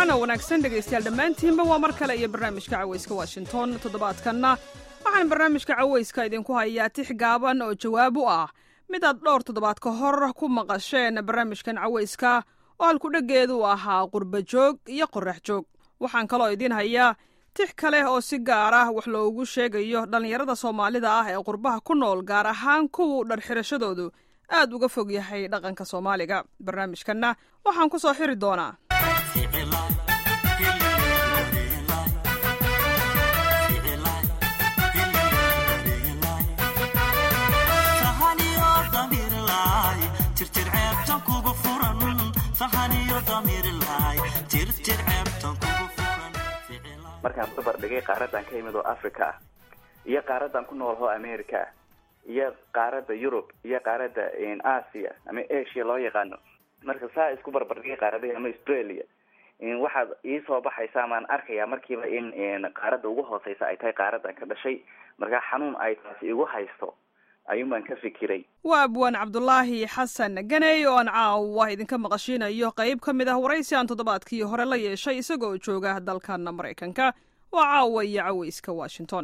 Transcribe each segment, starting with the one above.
wacan oo wanaagsan dhegaystayaal dhammaantiinba waa mar kale iyo barnaamijka cawayska washington toddobaadkanna waxaan barnaamijka cawayska idinku hayaa tix gaaban oo jawaab u ah mid aad dhowr toddobaad ka hor ku maqasheen barnaamijkan cawayska oo halkudheggeedu u ahaa qurba joog iyo qorax joog waxaan kaloo idiin hayaa tix kale oo si gaar ah wax loogu sheegayo dhallinyarada soomaalida ah ee qurbaha ku nool gaar ahaan kuwu dharxirashadoodu aad uga fog yahay dhaqanka soomaaliga barnaamijkanna waxaan ku soo xiri doonaa markaan barbar dhigay qaaradan ka imid oo africa ah iyo qaaradan ku nool oo america ah iyo qaarada yurub iyo qaarada asia ama asia loo yaqaano marka saa isku barbardhigay qaaradahi ama australia waxaad iisoo baxaysa amaan arkaya markiiba in qaarada ugu hooseysa ay tahay qaaradan ka dhashay markaa xanuun ay taasi igu haysto ayuun baan ka fikiray waa abwaan cabdulaahi xasan ganey oo aan caawa idinka maqashiinayo qayb ka mid ah waraysi aan toddobaadkii hore la yeeshay isagoo jooga dalkan maraykanka waa caawa iyo cawayska washington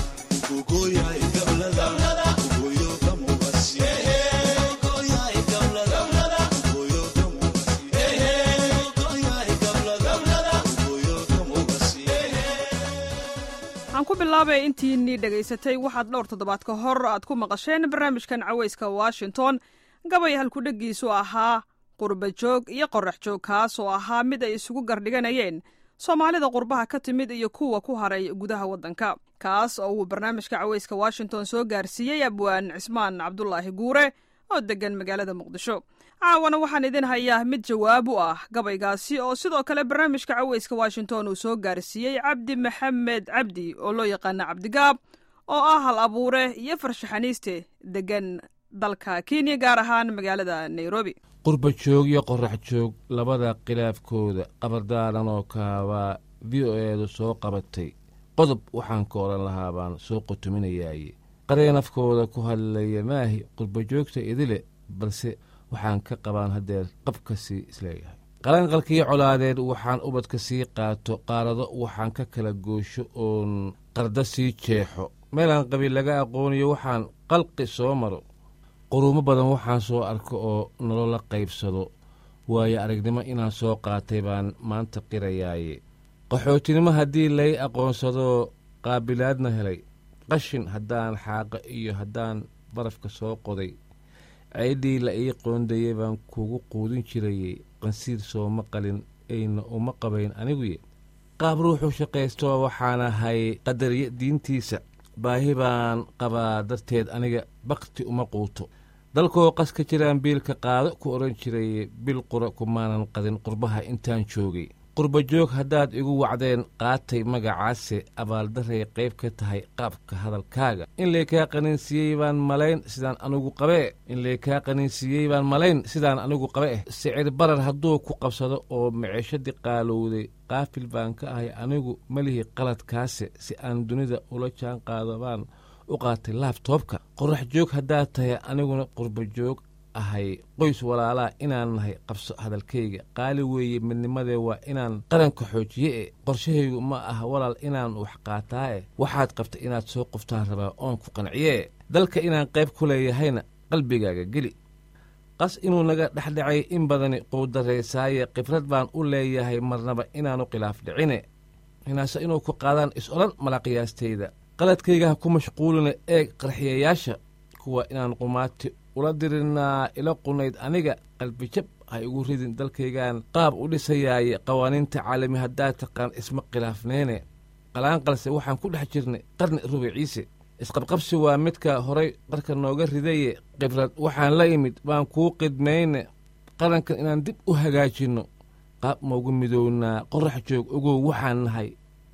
waxaan ku bilaabay intiinii dhegaysatay waxaad dhowr toddobaad ka hor aad ku maqasheen barnaamijkan cawayska washington gabay halkudheggiisu ahaa qurba joog iyo qorax joog kaas oo ahaa mid ay isugu gardhiganayeen soomaalida qurbaha ka timid iyo kuwa ku haray gudaha waddanka kaas oo uu barnaamijka cawayska washington soo gaarsiiyey abwaan cismaan cabdulaahi guure oo deggan magaalada muqdisho caawana waxaan idin hayaa mid jawaab u ah gabaygaasi oo sidoo kale barnaamijka cawayska washington uu soo gaarsiiyey cabdi maxamed cabdi oo loo yaqaana cabdigaab oo ah hal abuure iyo farshaxaniiste deggan dalka kenya gaar ahaan magaalada nairobi qurba joog iyo qorax joog labada khilaafkooda qabardaaran oo kaabaa v o eedu soo qabatay qodob waxaan ka odhan lahaa baan soo qotuminayaaye qareen afkooda ku hadlaya maahi qurba joogta idile balse waxaan ka qabaan haddeer qabkasii isleeyahay qalanqalkii colaadeed waxaan ubadka sii qaato qaarado waxaan ka kala goosho oon qarda sii jeexo meelaan qabiil laga aqooniyo waxaan qalqi soo maro quruumo badan waxaan soo arko oo nolola qaybsado waayo aragnimo inaan soo qaatay baan maanta qirayaaye qaxootinimo haddii lay aqoonsadoo qaabilaadna helay qashin haddaan xaaqa iyo haddaan barafka soo qoday ceydhii la ii qoondayey baan kugu quudin jirayey qansiir sooma qalin ayna uma qabayn aniguye qaab ruuxu shaqaystoo waxaan ahay qadariya diintiisa baahi baan qabaa darteed aniga bakti uma quuto dalkoo qas ka jiraan biilka qaado ku odhan jiraye bil qura kumaanan qadin qurbaha intaan joogay qurba joog haddaad igu wacdeen qaatay magacaase abaaldaray qayb ka tahay qaabka hadalkaaga in laykaa qaninsiiyey baan malayn sidaan anigu qabee in laykaa qaninsiiyey baan malayn sidaan anigu qabe eh sicir barar hadduu ku qabsado oo miceshadii qaalowday qaafil baan ka ahay anigu melihi qaladkaase si aan dunida ula jaan qaado baan u qaatay laabtoobka qorax joog haddaad tahay aniguna qurba joog ahay qoys walaalaa inaan nahay qabso hadalkayga qaali weeye midnimadee waa inaan qaranka xoojiye e qorshahaygu ma ah walaal inaan wax qaataa e waxaad qabta inaad soo qoftaan rabaa oon ku qanciyee dalka inaan qayb ku leeyahayna qalbigaaga geli qas inuu naga dhexdhacay in badani quudarraysaaye khibrad baan u leeyahay marnaba inaanu khilaaf dhicine hinaase inuu ku qaadaan is-odhan malaqiyaastayda qaladkayga ha ku mashquulina eeg qarxiyayaasha kuwa inaan qumaati ula dirinaa ila qunayd aniga qalbijab ha igu ridin dalkaygaan qaab u dhisayaaye qawaaniinta caalami haddaad taqaan isma khilaafneene qalaanqalse waxaan ku dhex jirnay qarni rubiciise isqabqabsi waa midka horay qarka nooga ridaye khibrad waxaan la imid baan kuu qidmayne qarankan inaan dib u hagaajinno qaab maugu midownaa qorax joog ogow waxaan nahay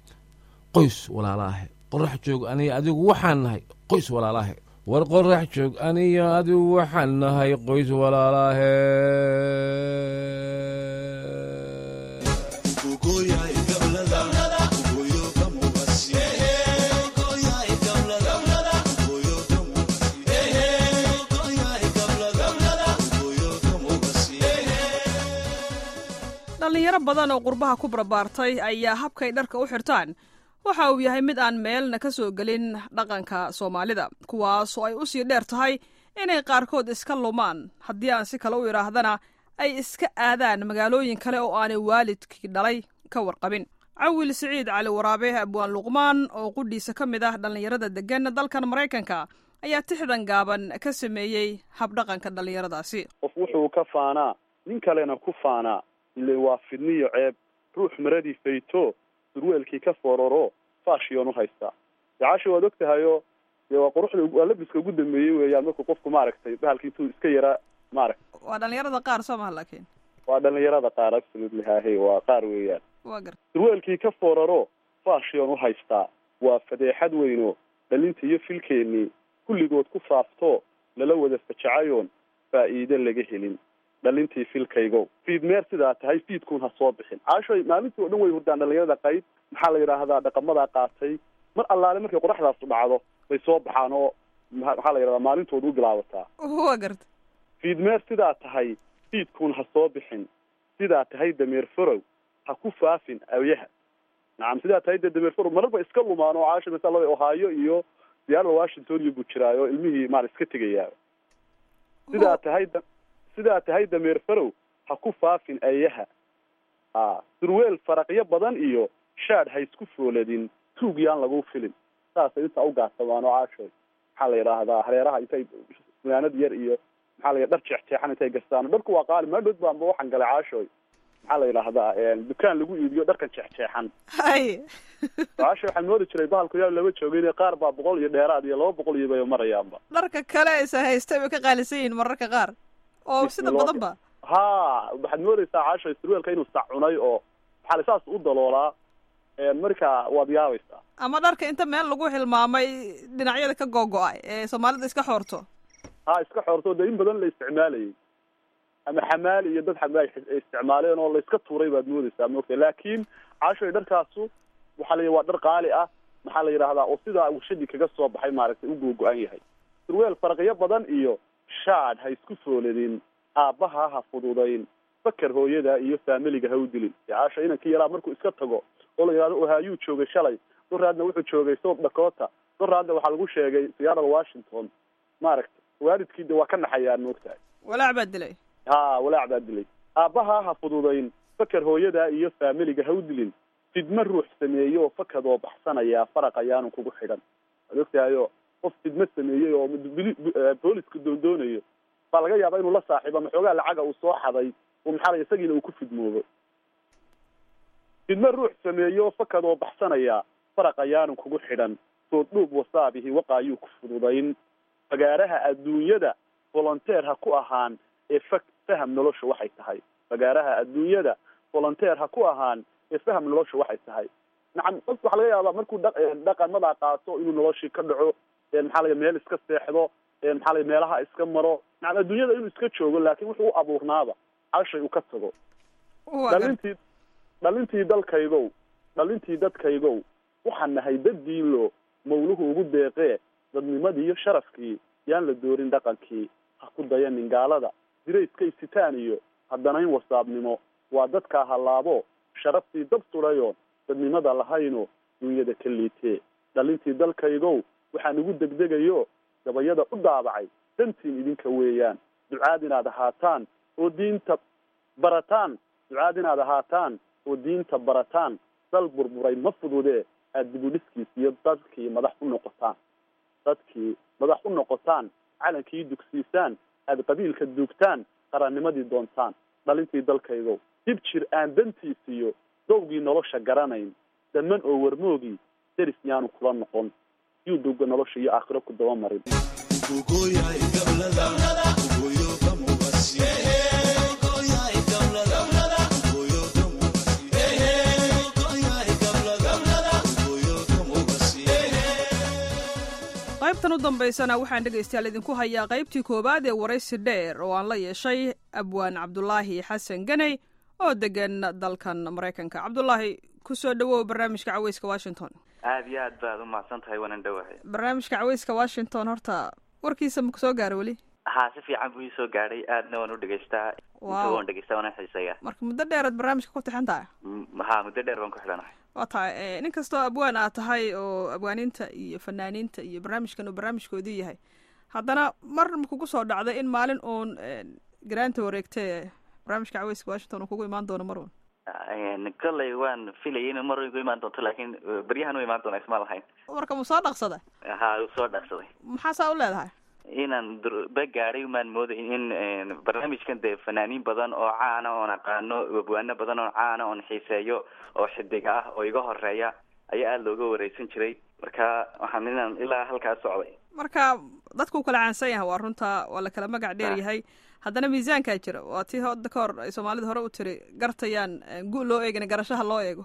qoys walaalaahe qorax joog aniga adigu waxaan nahay qoys walaalaahe war qorax joog aniyo adigu waxaan nahay qoys walaalaahe dhallinyaro badan oo qurbaha ku barbaartay ayaa habkay dharka u xirtaan waxa uu yahay mid aan meelna ka soo gelin dhaqanka soomaalida kuwaasoo ay u sii dheer tahay inay qaarkood iska lumaan haddii aan si kale u idhaahdana ay iska aadaan magaalooyin kale oo aanay waalidkii dhalay ka warqabin cawil siciid cali waraabe abwaan luqmaan oo qudhiisa ka mid ah dhallinyarada deggan dalkan maraykanka ayaa tixdan gaaban ka sameeyey habdhaqanka dhallinyaradaasi qof wuxuu ka faanaa nin kalena ku faanaa ile waa fidniyo ceeb ruux maradii fayto surweelkii ka fororo fashion u haystaa dacaasha waad og tahayoo dee waa quruxda waa labiska ugu dambeeyey weeyaan markuu qofku maaragtay bahalki intuu iska yaraa maaragta waa dhallinyarada qaar soo maha laakiin waa dhalinyarada qaar absolutely hahe waa qaar weeyaan waa garta surweelkii ka foraro fashion u haystaa waa fadeexad weyno dhalinta iyo filkeennii kulligood ku faafto lala wada fajacayoon faa'iide laga helin dhalintii filkaygo fiid meer sidaa tahay fiidkuun ha soo bixin caashoy maalintii o dhan way hurdaan dhalinyarada qayb maxaa la yidhaahdaa dhaqamadaa qaatay mar allaale markay qoraxdaasu dhacdo bay soo baxaan oo maxaa la yidhahdaa maalintooda u bilaabataa waa garta fiid meer sidaa tahay fiidkuun ha soo bixin sidaa tahay dameer farow ha ku faafin awyaha nacam sidaa tahay dee dameer farow mararba iska lumaan oo caasha masalada ohaayo iyo diyaarada washington iyo buu jiraayo ilmihii maara iska tegayaa sidaa tahay da sidaa tahay dameer farow ha ku faafin ayaha a surweel faraqyo badan iyo shaadh ha isku fooladin tuug yaan lagu filin saasay intaa u gaadsamaan oo caashoy maxaa la yidhaahdaa hareeraha intay funaanad yar iyo maxaa la yidhaha dhar jeexjeexan intay gastaan dharku waa qaali maadhood baanba waxaan galay caashoy maxaa la yidhaahdaa dukaan lagu iibiyo dharkan jeexjeexan hay caasho waxaan moodi jiray bahalku yaa lama joogin qaar baa boqol iyo dheeraad iyo laba boqol iyo bay marayaanba dharka kale isa haystay bay ka qaalisan yihiin mararka qaar oo sida badan ba ha waxaad moodaysaa caasho surweelka inuu sac cunay oo maxaa la saas u daloolaa marka waad yaabaysaa ama dharka inta meel lagu hilmaamay dhinacyada ka googo-ay ee soomaalida iska xoorto ha iska xoorto dee in badan la isticmaalayay ama xamaali iyo dad xamaali isticmaaleen oo la iska tuuray baad moodaysaa moogta laakiin caashoy dharkaasu waxaa la waa dhar qaali ah maxaa la yidhahdaa oo sidaa warshadii kaga soo baxay maaragtay u googo-an yahay surweel farqiyo badan iyo shaadh ha isku fooladin aabbaha ha fududayn fakar hooyada iyo faamiliga ha u dilin caasha inankii yaraa markuu iska tago oo la yidhahdo ohaayuu joogay shalay doraadna wuxuu joogay south dakota doraadna waxaa lagu sheegay siyaarada washington maaragta waalidkii de waa ka naxayaan moogtahay walaac baa dilay ha walaac baa dilay aabbaha ha fududayn fakar hooyada iyo faamiliga ha u dilin fidma ruux sameeye oo fakadoo baxsanaya faraq ayaanu kugu xidhan waad ogtahayo qof fidma sameeyey oo booliska doondoonayo baa laga yaaba inuu la saaxiibo ama xoogaa lacaga uu soo xaday oo maxaa la isagiina uu ku fidmoobo fidma ruux sameeye oo fakadoo baxsanaya faraq ayaanu kugu xidhan soo dhuub wasaabihi waqaayuu ku fududayn fagaaraha adduunyada volonteer ha ku ahaan ee fa faham nolosha waxay tahay fagaaraha adduunyada volonteer ha ku ahaan ee faham nolosha waxay tahay nacam qofka waxaa laga yaabaa markuu dha dhaqamadaa qaato inuu noloshii ka dhaco maxaa lay meel iska seexdo maxaa lay meelaha iska maro nacam adduunyada inuu iska joogo laakin wuxuu u abuurnaaba cashay uu ka tago dhalintii dhalintii dalkaygow dhalintii dadkaygow waxaan nahay dad diinlo mawluhu ugu deeqee dadnimadii iyo sharafkii yaan la doorin dhaqankii ha ku dayanin gaalada dirayska isitaan iyo haddanayn wasaabnimo waa dadkaa hallaabo sharaftii dab sudhayo dadnimada lahayno dunyada ka liitee dhalintii dalkaygow waxaan ugu degdegayo gabayada u daabacay dantiin idinka weeyaan ducaad inaad ahaataan oo diinta barataan ducaad inaad ahaataan oo diinta barataan dal burburay ma fududee aada dibudhiskiis iyo dadkii madax u noqotaan dadkii madax u noqotaan calankii dugsiisaan aada qabiilka duugtaan qarannimadii doontaan dhalintii dalkaygow dib jir aan dantiisiyo dowgii nolosha garanayn daman oo warmoogii deris yaanu kula noqon yuu dowga nolosha iyo aakhiro ku daba marin qaybtan u dambaysana waxaan dhegaystayaal idinku hayaa qaybtii koowaad ee waraysi dheer oo aan la yeeshay abwaan cabdulaahi xasan ganey oo degan dalkan maraykanka cabdulaahi ku soo dhowow barnaamijka caweyska washington aada iyo aad baad umahadsan tahay waanan dhowahay barnaamijka caweyska washington horta warkiisa maku soo gaaro weli ha si fiican buu iisoo gaadhay aadna waan u dhegaystaa inta waan dhegaystaa waana xiiseeya marka muddo dheeraad barnaamijka ku tixan tahay ha muddo dheer baan ku xidhanahay waa tahay nin kastoo abwaan aad tahay oo abwaaniinta iyo fanaaniinta iyo barnaamijkan uu barnaamijkoodii yahay haddana mar ma kugu soo dhacday in maalin uun garaanta wareegtee barnaamijka caweyska washington uu kugu imaan doono mar uun kolley waan filayay inu mar igu imaan doonto laakiin beryahan u imaan doona isma lahayn marka mu soo dhaqsaday ha u soo dhaqsaday maxaa saa u leedahay inaan ba gaadhay umaan mooday in barnaamijkan dee fanaaniin badan oo caana oon aqaano abwaano badan oo caana oon xiiseeyo oo xidig ah oo iga horeeya ayaa aada looga wareysan jiray marka waxaan inaan ilaa halkaas socday marka dadku kala caansan yahay waa runta waa la kala magac dheer yahay haddana miisaankaa jira waa tii hadda ka hor ay soomaalida hore u tiri gartayaan gu loo eegin garashaha loo eego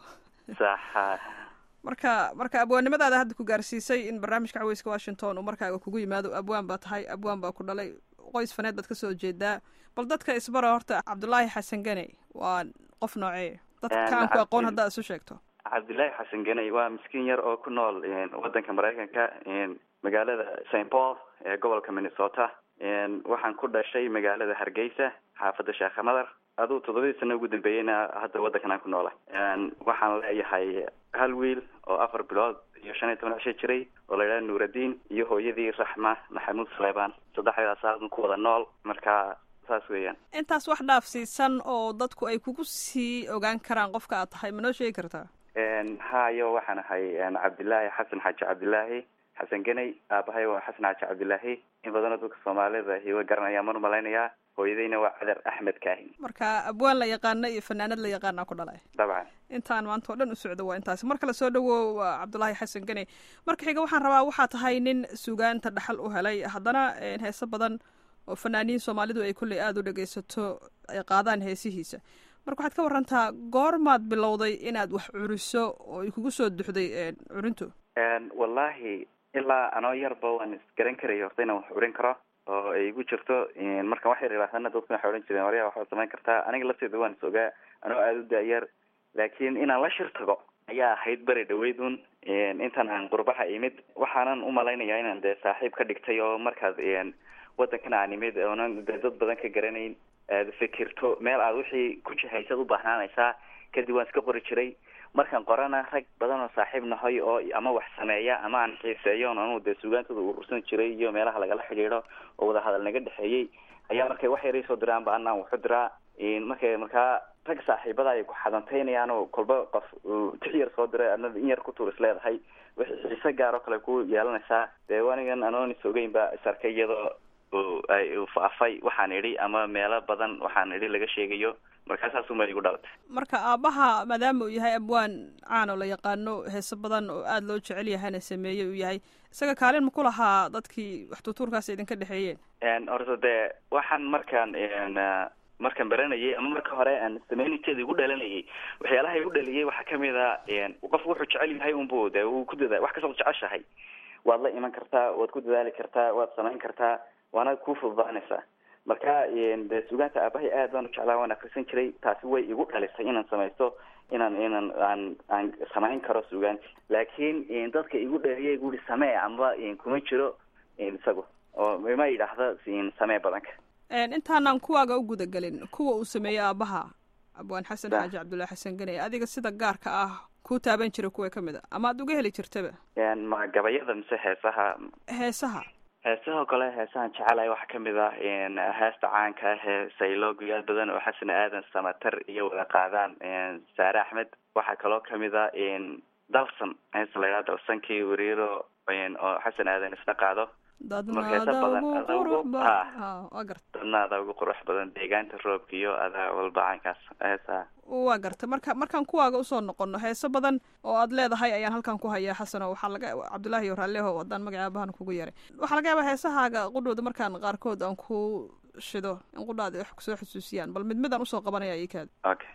sax marka marka abwaannimadaada hadda ku gaarsiisay in barnaamijka caweyska washington uu markaaga kugu yimaado abwaan baa tahay abwaan baa ku dhalay qoys faneed baad kasoo jeedaa bal dadka isbara horta cabdullaahi xasan gane waa qof noocee dadka kaan ku aqoon haddaad isu sheegto cabdillaahi xasan ganey waa miskiin yar oo ku nool wadanka maraykanka magaalada st paul ee gobolka minnesota waxaan ku dhashay magaalada hargeysa xaafadda sheekha madar aduu toddobadii sano ugu dambeeyeyna hadda waddankan aan ku noola waxaan leeyahay hal wiil oo afar bilood iyo shan iyo toban cisho jiray oo la yidhaha nuuraddiin iyo hooyadii raxma maxamuud suleymaan saddexdaas aadan ku wada nool marka saas weeyaan intaas wax dhaafsiisan oo dadku ay kugu sii ogaan karaan qofka aad tahay ma noo sheegi kartaa hayo waxaan ahay cabdillaahi xasan xaaji cabdillaahi xasan ganey aabahay waa xasan xaaji cabdillaahi in badanoo dadka soomaalida hiwa garanayaan man malaynayaa hooyadayna waa cadar axmed kaahin marka abwaan la yaqaano iyo fanaanad la yaqaana ku dhalay dabcan intaan maanta oo dhan u socdo waa intaasi mar kale soo dhawow cabdullaahi xasan ganey marka xiga waxaan rabaa waxaa tahay nin sugaanta dhaxal u helay haddana heese badan oo fanaaniin soomaalidu ay kolley aada u dhegaysato ay qaadaan heesihiisa marka waxaad ka warantaa goormaad bilowday inaad wax curiso oo ay kugu soo duxday curintu wallahi ilaa anoo yarba waan isgaran karaya horta inaan wax curin karo oo ay igu jirto markaan wax yar ilaahana dadku waxay odhan jireen waryaa waxaad samayn kartaa aniga lafteeda waan is ogaa anoo aada u daayar laakiin inaan la shir tago ayaa ahayd beri dhaweyd un intaan aan qurbaha imid waxaanan umalaynayaa inaan dee saaxiib ka dhigtay oo markaad wadankan aan imid oonan dee dad badan ka garanayn aad fikirto meel aad wixii ku jihaysad u baahnaanaysaa kadib waan iska qori jiray markaan qorana rag badan oo saaxiib nahay oo ama wax sameeya ama aan xiiseeyo on anu dee sugaantooda urursan jiray iyo meelaha lagala xidhiidho oo wadahadal naga dhexeeyey ayaa markay wax yaray soo diraanba anaan waxu diraa markay markaa rag saaxiibada ay ku xadantaynayaan oo kolba qof tix yar soo diray adna in yar ku tuur is leedahay wixii xiise gaar oo kale ku yeelanaysaa dee anigan anoon is ogeyn ba is arkay iyadoo ay faafay waxaan idhi ama meelo badan waxaan idhi laga sheegayo markaasaasuma igu dhalatay marka aabbaha maadaama uu yahay abwaan caan oo la yaqaano heese badan oo aada loo jecel yahayna sameeyey uu yahay isaga kaalin ma ku lahaa dadkii wax tuutuurkaas idinka dhexeeyeen horta dee waxaan markaan markaan baranayay ama marka hore aan sameyniteeda igu dhalanayay waxyaalaha igu dhaliyay waxaa kamid a qofku wuxuu jecel yahay unbu de uu ku dadaa wax kastood jeceshahay waad la iman kartaa waad ku dadaali kartaa waad samayn kartaa waana ku fududaanaysaa marka de sugaanta aabahay aad baan u jeclaa waan akrisan jiray taasi way igu dhalisay inaan samaysto inaan inaan aan aan samayn karo sugaanti laakiin dadka igu dhaliyay guri samee amba kuma jiro isagu oo ma yidhaahda samee badanka intaanaan kuwaaga u gudagelin kuwa uu sameeyey aabaha abwaan xasan xaaji cabdullahi xasan ganey adiga sida gaarka ah ku taaban jira kuwa kamid a ama ad uga heli jirtaba ma gabayada mise heesaha heesaha heesahoo kale heesahan jecelahay waxaa kamid ah heesta caanka ah ee saylogoyaal badan oo xasan aadan samatar iyo wada qaadaan saare axmed waxaa kaloo kamid a dalsan heesta la yidhaha dalsankii wariiro oo xasan aadan isna qaado dadnaada ugu qurux badan deegaanta roobka iyo adaa walba caynkaas heesaha waa garta marka markaan kuwaaga usoo noqono heeso badan oo aad leedahay ayaan halkan ku hayaa xasano waxaa laga cabdullaahi raalleho haddaan magaca aabahan kugu yaray waxaa laga yaabaa heesahaaga qudhooda markaan qaarkood aan ku shido in qudhaada wax kusoo xusuusiyaan bal mid midaan usoo qabanaya ikaad okay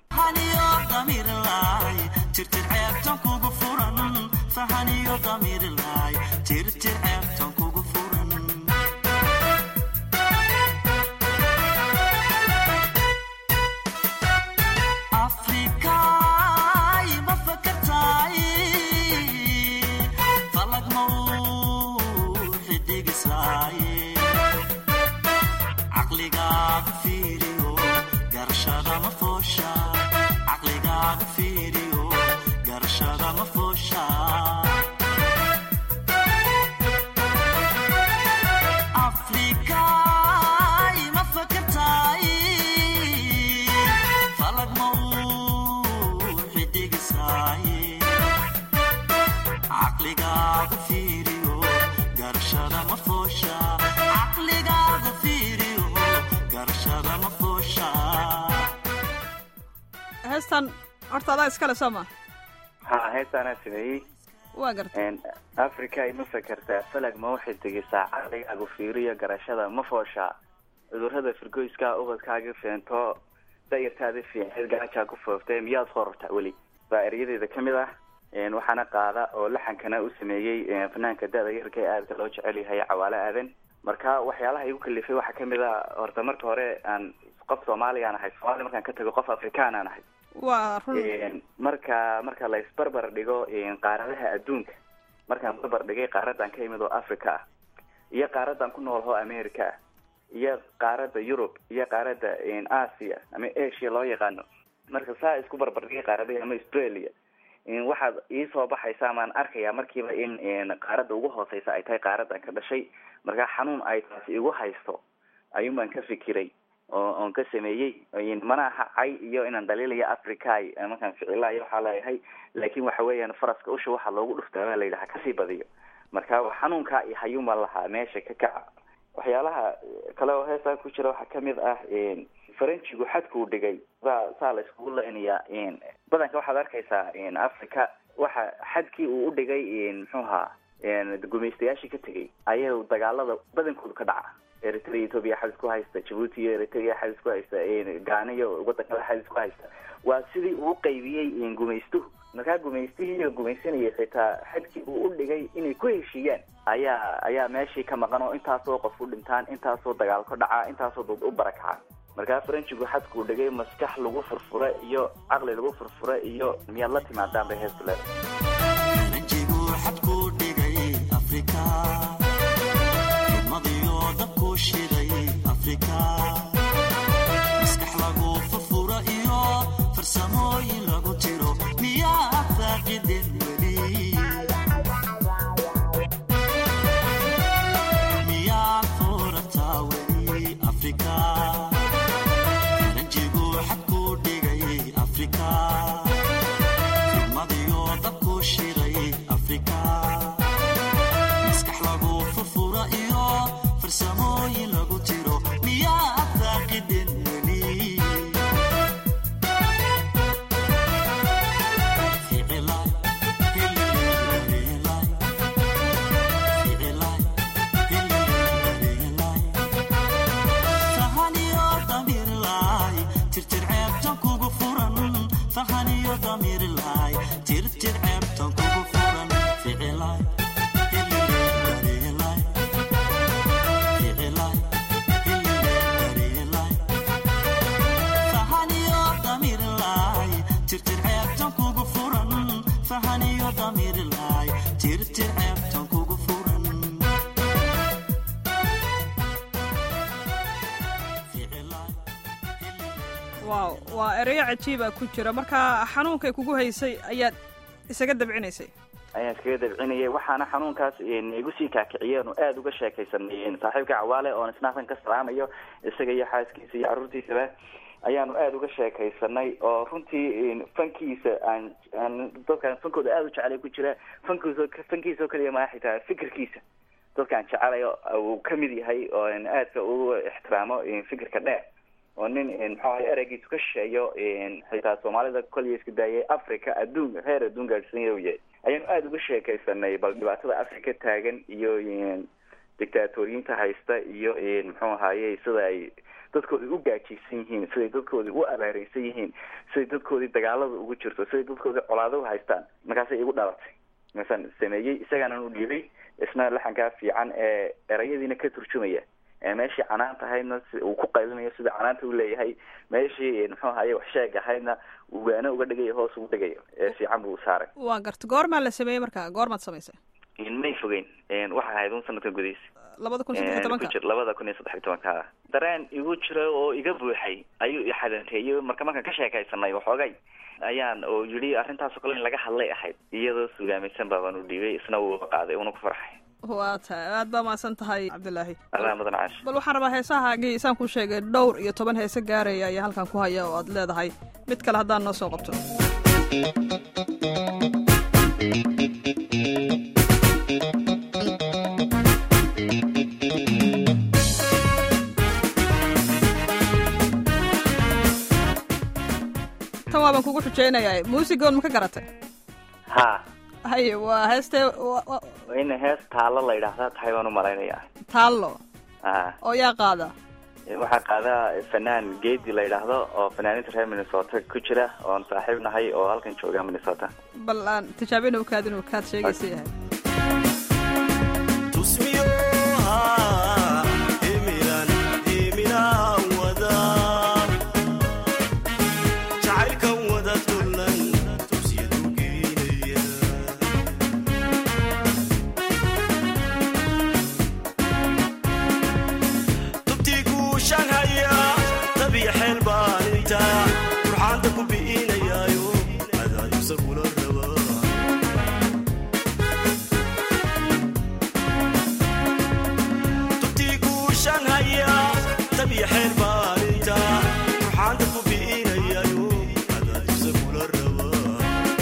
heestan horta adaa iskale soo ma ha heestaanaa sameeyey waa garta africa ima fakertaa falag ma waxay tegisaa caqligaagu fiiriyo garashada ma fooshaa cudurrada firgoyskaa ubadkaaga feento dayartaada fiiceed gaajaa ku fooftay miyaad horortaa weli baa eryadeeda kamid ah waxaana qaada oo laxankana u sameeyey fanaanka da-da yarka ee aadka loo jecel yahay cawaale aadan marka waxyaalaha igu kalifay waxaa kamid a horta marka hore aan qof soomaaligaan ahay soomaliya markaan ka tago qof afrikaan aan ahay waa run marka marka la isbarbar dhigo qaaradaha adduunka markaan barbar dhigay qaaradan ka imid oo africa ah iyo qaaradan ku nool oo america ah iyo qaarada yurub iyo qaarada asia ama asia loo yaqaano marka saa isku barbar dhigay qaaradaha ama australia waxaad iisoo baxaysa amaan arkaya markiiba in qaarada ugu hooseysa ay tahay qaaradan ka dhashay marka xanuun ay taasi igu haysto ayuun baan ka fikiray oo oon ka sameeyey mana aha cay iyo inaan dhaliilaya africa markaan ficilaayo waxaa leeyahay laakin waxa weeyaan faraska usha waxaa loogu dhuftaa baa layidhaha kasii badiyo marka xanuunkaa iyo hayuunbaan lahaa meesha ka kaca waxyaalaha kale oo heestaa ku jira waxaa kamid ah faranjigu xadkuu dhigay saa saa la iskugu leynayaa badanka waxaad arkaysaa africa waxa xadkii uu udhigay muxuu ahaa gumaystayaashii ka tegay ayay dagaalada badankoodu ka dhaca eritrea ethoopia xadis ku haysta jabuuti iyo eritrea xadis ku haysta gaana iyo wadankada xadis ku haysta waa sidii uu qaybiyey gumaystuhu markaa gumaystihii iyo gumaysanayay xitaa xadkii uu udhigay inay ku heshiiyaan ayaa ayaa meeshii ka maqan oo intaasoo qof u dhintaan intaasoo dagaal ka dhacaa intaasoo dad u barakaca markaa faranjigu xadkuu dhigay maskax lagu furfura iyo caqli lagu furfura iyo miyaad la timaadaan bay heestu leedahay maskax lagu furfura iyo farsamooyin lagu tiro miyaa faaqidin weli miyaa furataa weli afrika faranjigu xadkuu dhigay afrika fidmadiyo dabku shiday afrika maskax lagu furfura iyo farsamooyin lagu tiro miyaa faaqidin weli ficilay hilileelay ficilay hilileelay fahaniyo damirlay tirtir ceebtan kugu furan fahaniyo damirlay tirtir ceebtan kugu furan ficilay hilileelay ficilay hilileelay fahaniyo damirlay tirtir ceebtan kugu furan fahaniyo damirlay tirtir ceebtan kugu furan ficilay waaw waa ereyo cajiiba ku jira marka xanuunkay kugu haysay ayaad isaga dabcinaysay ayaan iskaga dabcinayay waxaana xanuunkaas igu sii kaakiciyeen oo aada uga sheekaysanay saaxiibka cawaale oon isnaasan ka salaamayo isaga iyo xaaskiisa iyo carruurtiisaba ayaanu aada uga sheekaysanay oo runtii fankiisa aan aan dadkaan fankooda aada u jecelay ku jira fankiisa fankiisa oo kaliya maa xitaa fikirkiisa dadkaan jecelayo uu kamid yahay oo aadka ugu ixtiraamo fikirka dheer oo nin muxuu ahay ereygiisu ka shisheeyo xitaa soomaalida koliya isku daayay africa adduun heer adduun gaadhsiinya u yahay ayaanu aada uga sheekaysanay bal dhibaatada africa taagan iyo dictaatoriyiinta haysta iyo muxuu ahaye sida ay dadkoodi u gaajaysan yihiin siday dadkoodi u abaareysan yihiin siday dadkoodii dagaalada ugu jirto siday dadkoodii colaado u haystaan markaasay igu dhalatay markaasaan sameeyey isagaanan u dhiibay isna laxankaa fiican ee erayadiina ka turjumaya meeshii canaanta ahaydna uu ku qaylinayo sida canaanta u leeyahay meeshii muxuu ahaye wax sheeg ahaydna uu waano uga dhigayo hoos ugu dhigayo ee fiican buu saaray waa garta goormaa la sameeyey marka goormaad samaysay may fogeyn waxay ahayd un sanadkan gudihiisa labada kun saddex iyo tobanka ku jir labada kun iyo saddex iyo tobanka dareen igu jira oo iga buuxay ayuu ixadanteeyey marka markaan ka sheekaysanay waxoogay ayaan oo yidhi arrintaas oo kale in laga hadlay ahayd iyadoo sugaamaysan baabaan u dhiibay isna wuu qaaday una ku farxay waa tahay aad baa mahadsan tahay cabdilaahi adaa mudan caash bal waxaan rabaa heesahaagii isaan ku sheegay dhowr iyo toban heese gaaraya ayaa halkan ku haya oo aad leedahay mid kale haddaan noo soo qabto tan waabaan kugu xujeynayaa muusigoon ma ka garatay ha haye waa heestee wa- wa- waa in hees taalo la yidhaahdaa tahay baan u malaynayaa taallo ha oo yaa qaada waxaa qaada fanaan geedi la yidhaahdo oo fanaaninta reer minnesota ku jira oon saaxiib nahay oo halkan jooga minnesota bal aan tijaabin u kaad inuu kaad sheegaysa yahay tusmiyoha himilan himilaan wada jacaylkan wada tulan tusyadu geynaya tubtii guushaan haya tabiya xeel baan inta ruxaanta ku bi'inayaayo adaayusa kula rabaa tubtii guushaan haya tabiya xeel baaninta ruxaanta ku bi'inayayo adaayusa kula rabaa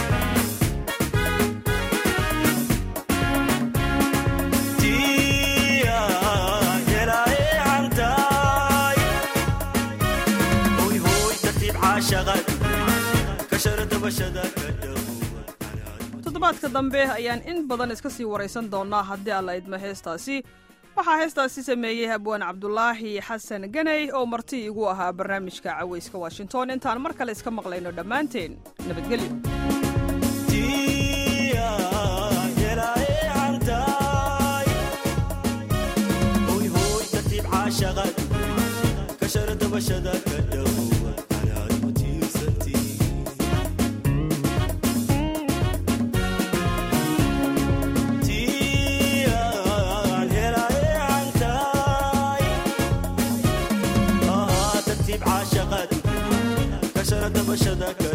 tiya helaaye hantaay hoy hoy tartiib caashaqad ka shara dabashada ka dhawo toddobaadka dambe ayaan in badan iska sii waraysan doonaa haddii alla idmo heestaasi waxaa heestaasi sameeyey habwaan cabdulaahi xasan ganey oo marti igu ahaa barnaamijka cawayska washington intaan mar kale iska maqlayno dhammaanteen nabadgelyo tiya helaaye hantaay hoy hoy tartiib caashaqad ka shara dabashada ka dhawo anaad ku tiirsantii tiyaan helaaye hantaay ahaa tartiib caashaqad ka shara dabashada ka